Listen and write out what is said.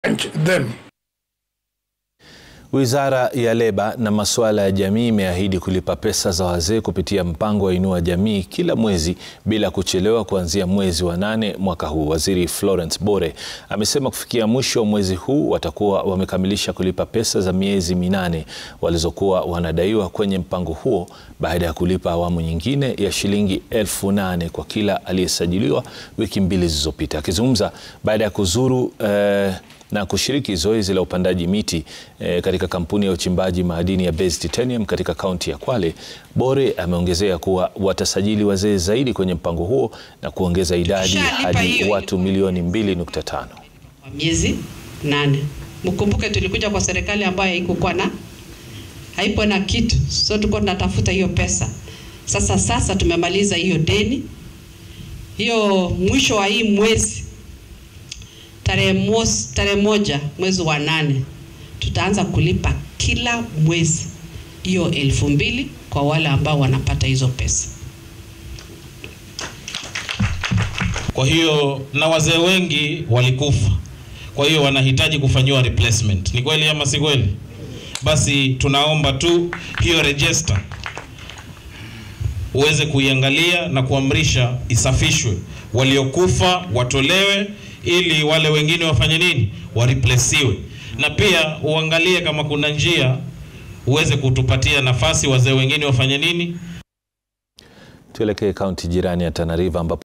them. Wizara ya Leba na masuala ya jamii imeahidi kulipa pesa za wazee kupitia mpango wa Inua Jamii kila mwezi bila kuchelewa kuanzia mwezi wa nane mwaka huu. Waziri Florence Bore amesema kufikia mwisho wa mwezi huu watakuwa wamekamilisha kulipa pesa za miezi minane walizokuwa wanadaiwa kwenye mpango huo baada ya kulipa awamu nyingine ya shilingi elfu nane kwa kila aliyesajiliwa wiki mbili zilizopita. Akizungumza baada ya kuzuru eh, na kushiriki zoezi la upandaji miti eh, katika kampuni ya uchimbaji madini ya Base Titanium katika kaunti ya Kwale, Bore ameongezea kuwa watasajili wazee zaidi kwenye mpango huo na kuongeza idadi Tushalipa hadi hiyo watu milioni 2.5. kwa miezi nane. Mkumbuke tulikuja kwa serikali ambayo haikukuwa na haipo na kitu, so tulikuwa tunatafuta hiyo pesa. Sasa sasa tumemaliza hiyo deni, hiyo mwisho wa hii mwezi tarehe mos, tarehe moja mwezi wa nane tutaanza kulipa kila mwezi hiyo elfu mbili kwa wale ambao wanapata hizo pesa. Kwa hiyo na wazee wengi walikufa, kwa hiyo wanahitaji kufanyiwa replacement. Ni kweli ama si kweli? Basi tunaomba tu hiyo register uweze kuiangalia na kuamrisha isafishwe, waliokufa watolewe, ili wale wengine wafanye nini, wareplesiwe. Na pia uangalie kama kuna njia uweze kutupatia nafasi wazee wengine wafanye nini, Tuelekee kaunti jirani ya Tana River ambapo